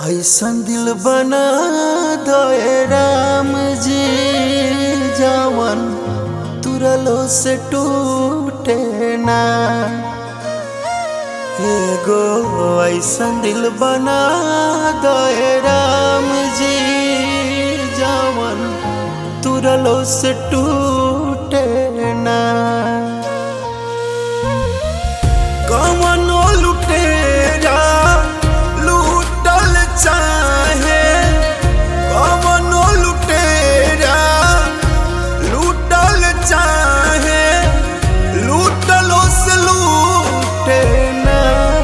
ऐसन दिल बना दे राम जी जवन तुरलो से टूटे ना एगो ऐसन दिल बना दे राम जी जवन तुरलो से टूटे ना कमनो लुटेरा लूटल चाहे कमनो लुटेरा लूटल चाहे लूटलो से लूटे ना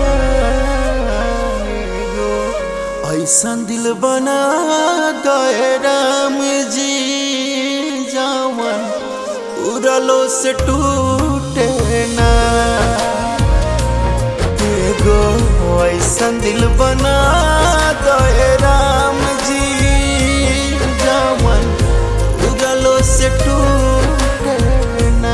एगो ऐसन दिल बना दे राम जी जावन उड़लो से टूटे ना एगो ऐसन दिल बना दे राम जी जावन उड़लो से टूटे ना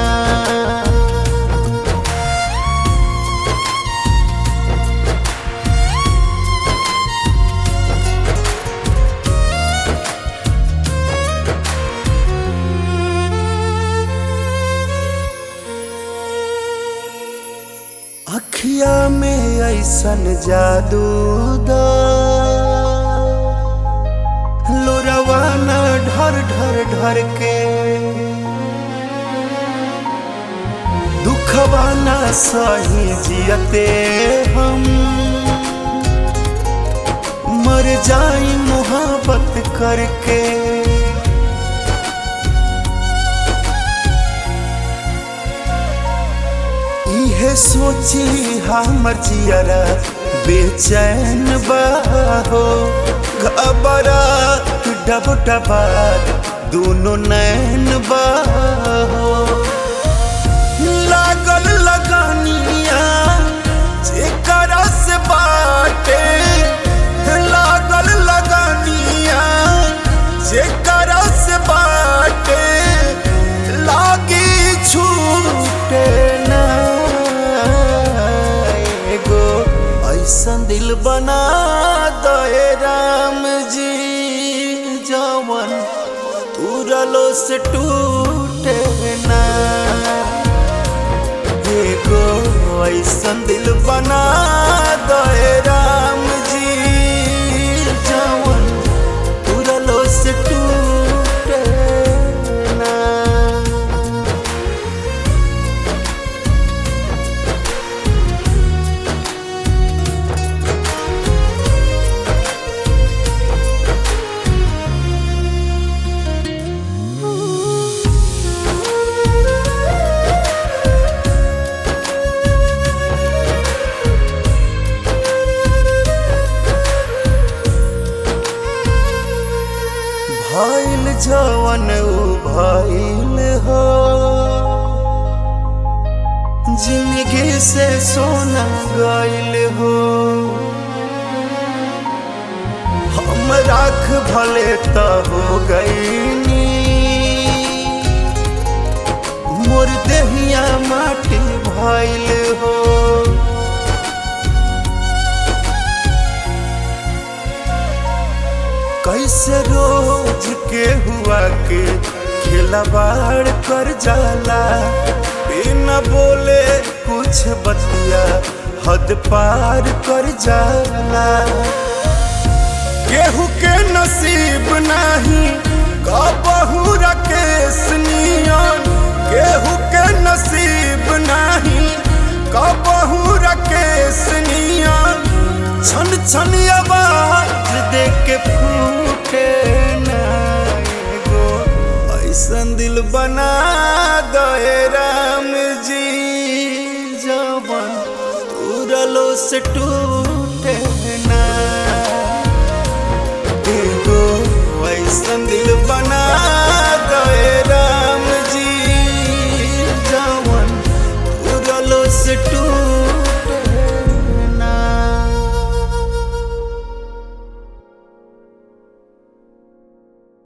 अखिया में ऐसन जादू दा लोरवा न ढर ढर ढर के दुखवा न सही जियते हम मर जाई मोहब्बत करके इहे सोची हमर जियरा बेचैन बाहो घबरा डब डबा दोनों नैन बाहो लागल लगानिया जेकरा से बाटे लागल लगानिया जेकरा से बाटे लागी छूटे ना एगो ऐसन दिल बना दे राम जी जवन तुरलो से टूटे ना एगो ऐसन दिल बना दे राम जी जवन तुरलो से टूटे ना भइल जवन उ भइल हो जिंदगी से सोना गइल हो हम राख भले त हो गईनी मोर देहिया माटी भइल हो कैसे रोज के हुआ के खिलवाड़ कर जाला बिना बोले कुछ बतिया हद पार कर जाला केहू के नसीब नहीं कबहू रकेश नियन केहू के नसीब नहीं कबहू रकेश नियन छन छन आवाज दे के फूटे ना एगो ऐसन दिल बना दे राम जी जवन तुरलो से टूट